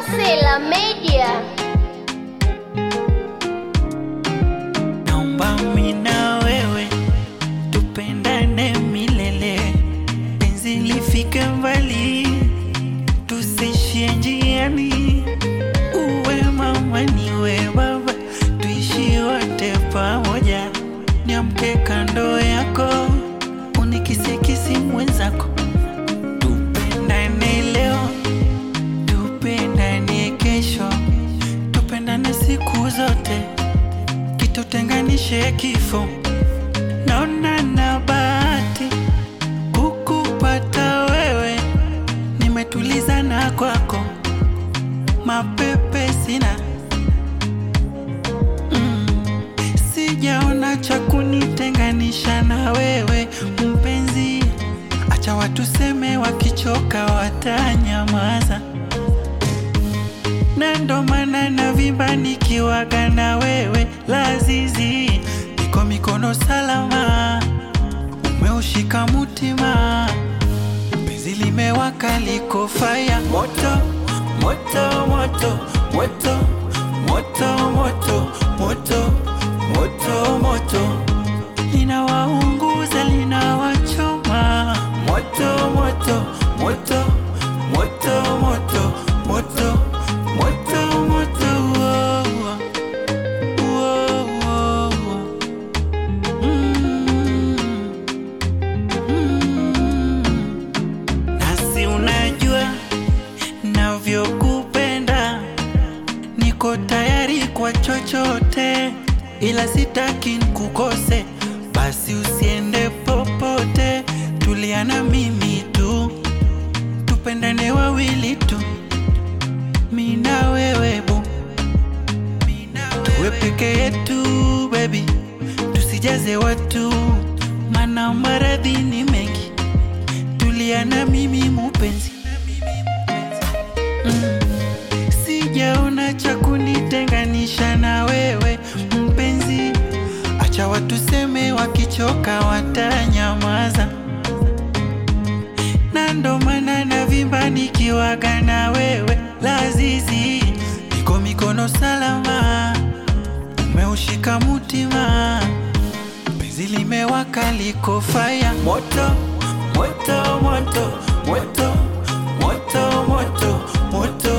Masela Media. Naomba mimi na wewe tupendane milele, penzi lifike mbali, tusishie njiani. Uwe mama niwe baba, tuishi wote pamoja. Niamke kando yako, unikisikisi mwenzako, tupendane leo, tupendane kesho, tupendane siku zote kitutenganishe kifo. Naona na bahati kukupata wewe, nimetulizana kwako, mapepe sina mm. Sijaona cha kunitenganisha na wewe mpenzi, acha watu seme, wakichoka watanyamaza na ndo maana navimba nikiwaga na wewe lazizi, niko mikono salama, umeushika mutima, penzi limewaka liko faya moto moto moto moto moto moto moto moto moto linawaunguza linawachoma moto moto moto moto moto moto moto moto oh, oh, oh, oh. Mm, mm. Nasi unajua navyokupenda, niko tayari kwa chochote, ila sitaki nikukose. Basi usiende popote, tulia na mimi tu, tupendane wawili tu, mi na wewe bu, tuwe peke yetu baby, tusijaze watu, mana maradhi ni mengi, tulia na mimi mupenzi mm. Sijaona cha kunitenganisha na wewe mpenzi, acha watu seme, wakichoka watanyamaza, na ndo maana navimba nikiwaga na wewe lazizi, niko mikono salama, umeushika mutima, penzi limewaka liko faya moto moto moto moto moto moto moto